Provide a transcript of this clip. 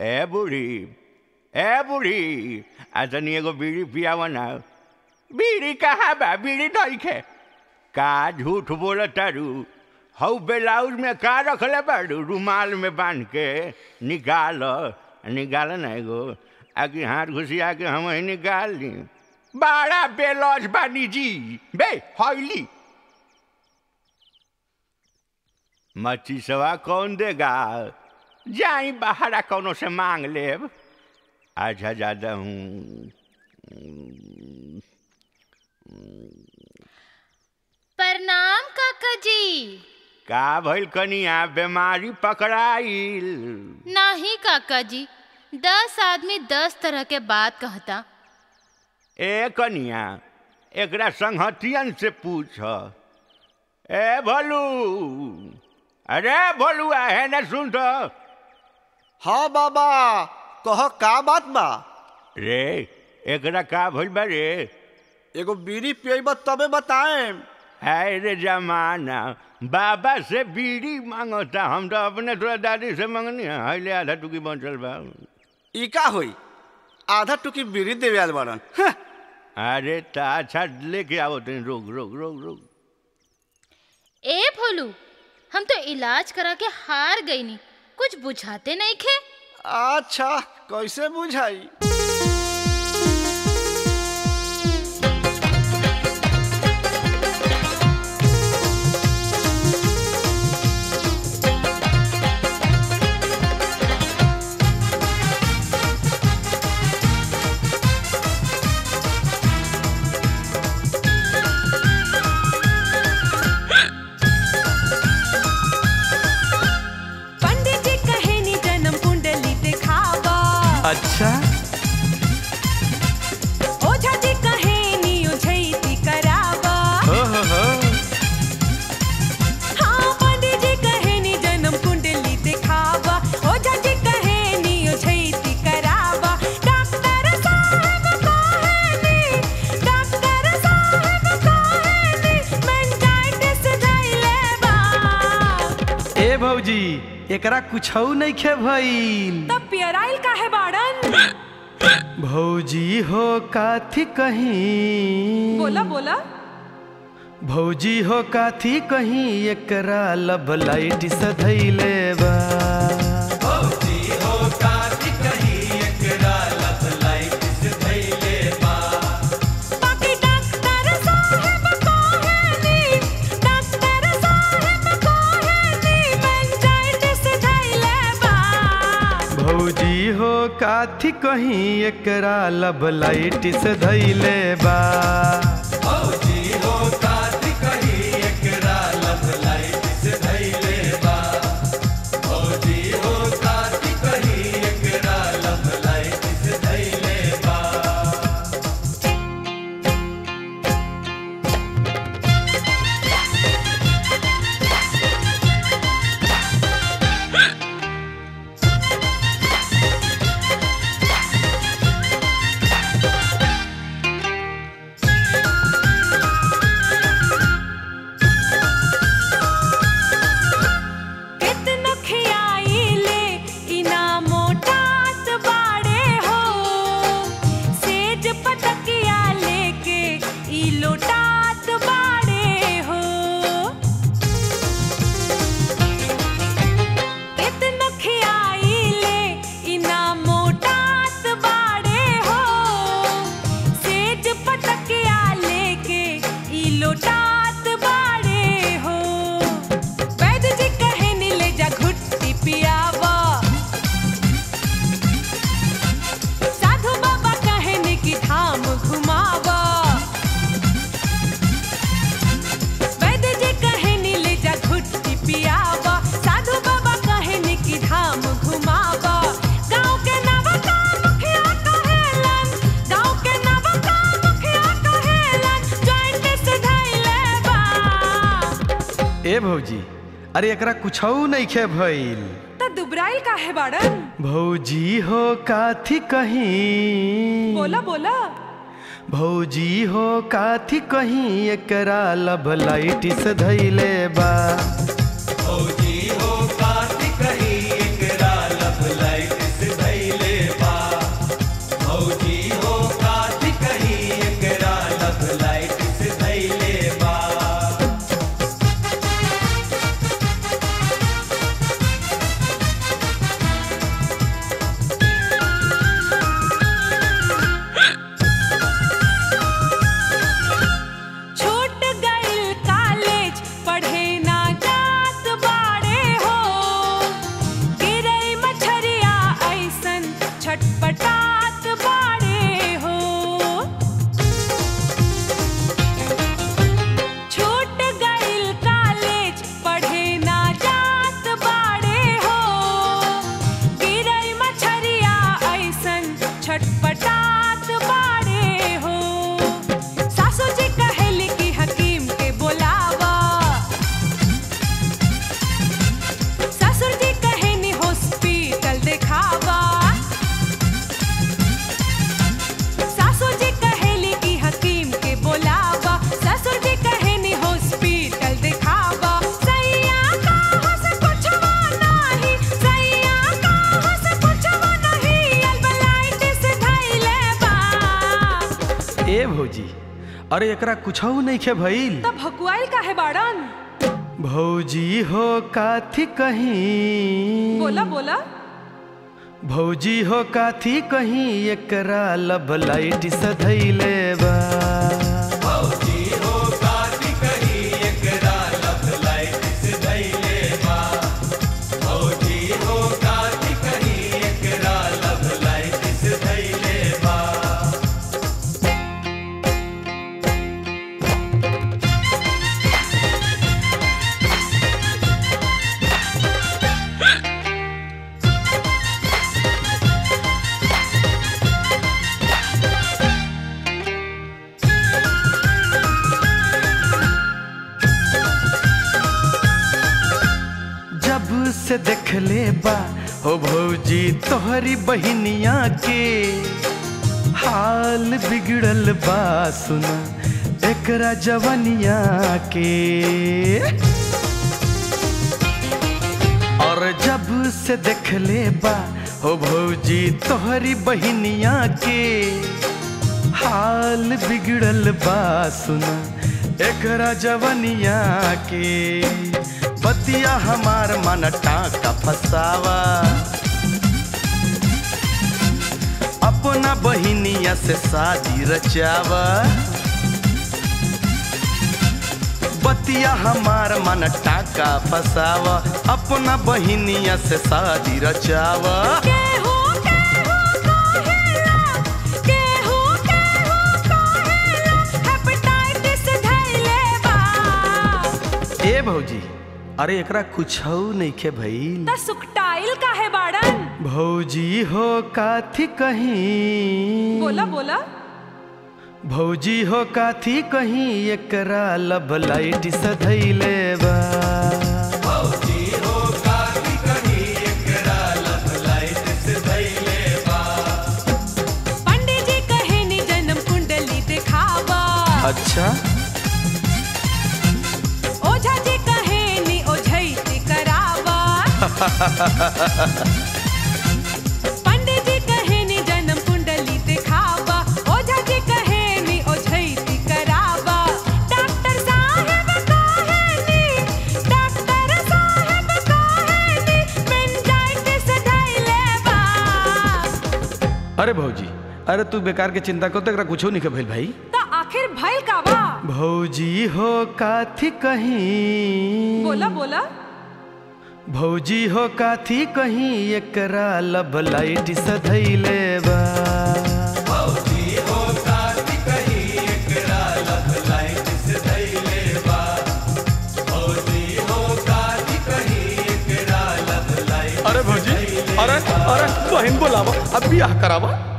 ए बूढ़ी ए बूढ़ी आ तनी एगो बीड़ी पियाव ना बीड़ी कहाँ बा बीड़ी नइखे का झूठ बोल तारू हऊ ब्लाउज में का रखले बाड़ू रुमाल में बांध के निकाल निकाल ना एगो आकि हाथ घुसिया के हम ही निकाल ली बड़ा बेलौज बानी जी बे हौली मच्छी सवा कौन देगा जाई बाहर कौनो से मांग लेब अच्छा ज्यादा हूँ प्रणाम काका जी का भइल कनिया बीमारी पकड़ाइल नहीं काका जी दस आदमी दस तरह के बात कहता ए कनिया एकरा संगहतियन से पूछ ए भोलू अरे भोलुआ है न सुन तो हाँ बाबा कह का बात बा रे एकरा का भइल बा रे एगो बीड़ी पियब तबे बताएम है रे जमाना बाबा से बीड़ी मांगता हम तो अपने तोरा दादी से मांगनी है हईले आधा टुकी बचल बा ई का होई आधा टुकी बीड़ी देवे आल बारन हं, अरे ता अच्छा लेके आओ तुम रोक रोक रोक रोक ए भोलू हम तो इलाज करा के हार गई नी कुछ बुझाते नहीं खे अच्छा कैसे बुझाई पंडित जी कहे नी जन्म कुंडली दिखावा अच्छा ओझा जी कहे नी उझैती करावा हो हो हो हाँ पंडित जी कहे नी जन्म कुंडली दिखावा ओझा जी कहे नी उझैती करावा डॉक्टर साहब कहे नी डॉक्टर साहब कहे नी मेंटाइटिस धइले बा ए भौजी एकरा कुछौ नहीं खे भइल तब पियराइल काहे बाड़न भौजी हो काथी कहीं बोला बोला भौजी हो काथी कहीं एकरा लब लाइट से धैले बा बाकी डॉक्टर साहब कहे नी डॉक्टर साहब कहे नी मेंटाइटिस धइले बा भौजी हो काथी कहीं एकरा लब लाइट से धैले बा कितनो खियाइले इना मोटात बाड़े हो सेज पटकिया लेके ई लोटात बाड़े हो कितनो खियाइले इना मोटात बाड़े हो सेज पटकिया लेके ई लोटात बाड़े हो वैद्य जी कहे नी ले जा घुट्टी पियावा साधु बाबा कहे नी कि धाम घुमावा वैद्य जी कहे नी ले जा घुट्टी पियावा साधु बाबा कहे नी कि धाम घुमावा गाँव के नवका मुखिया कहेलन गाँव के नवका मुखिया कहेलन जॉइंट से धइले बा ए भौजी अरे एकरा कुछौ नहीं खे भइल त दुबराइल काहे बाड़न भौजी हो काथी कहीं बोला बोला भौजी हो काथी कहीं एकरा लब लाइट से धैले बा भौजी हो काटी कहीं एकरा लब लाइट से धैले भौजी अरे एकरा कुछ नहीं खे भइल तब भकुआइल काहे बाड़न भौजी हो काथी कहीं बोला बोला भौजी हो काथी कहीं एकरा लब लाइट सधैले बा जब से देखले बा हो भौजी तोहरी बहिनिया के हाल बिगड़ल बा सुना एकरा जवनिया के और जब से देखले बा हो भौजी तोहरी बहिनिया के हाल बिगड़ल बा सुना एकरा जवनिया के बतिया हमार मन टाका फसावा अपना बहिनिया से शादी रचावा बतिया हमार मन टाका फसावा अपना बहिनिया से शादी रचावा केहू केहू कहेला केहू केहू कहेला हेपेटाइटिस धइले बा ए भौजी अरे एकरा कुछ नहीं खे भइल त सुकटाइल काहे बाड़न भौजी हो काथी कहीं बोला बोला भौजी हो काथी कहीं एकरा लब लाइट सधैले बा पंडित जी कहे नी जन्म कुंडली दिखावा अच्छा ओझा जी कहे नी ओझैती करावा पंडित जी कहे नी जन्म कुंडली दिखावा ओझा जी कहे नी ओझैती करावा डॉक्टर साहब कहे नी डॉक्टर साहब कहे नी मेनिंजाइटिस धइले बा अरे भौजी अरे तू बेकार के चिंता कर एकरा कुछ नहीं खे भइल भाई त आखिर भइल का बा भौजी हो काथी कहीं बोला बोला भौजी हो काथी कहीं एकरा लब लाइट सधैले बा अरे भौजी अरे अरे बहन बोलावा अब बियाह करावा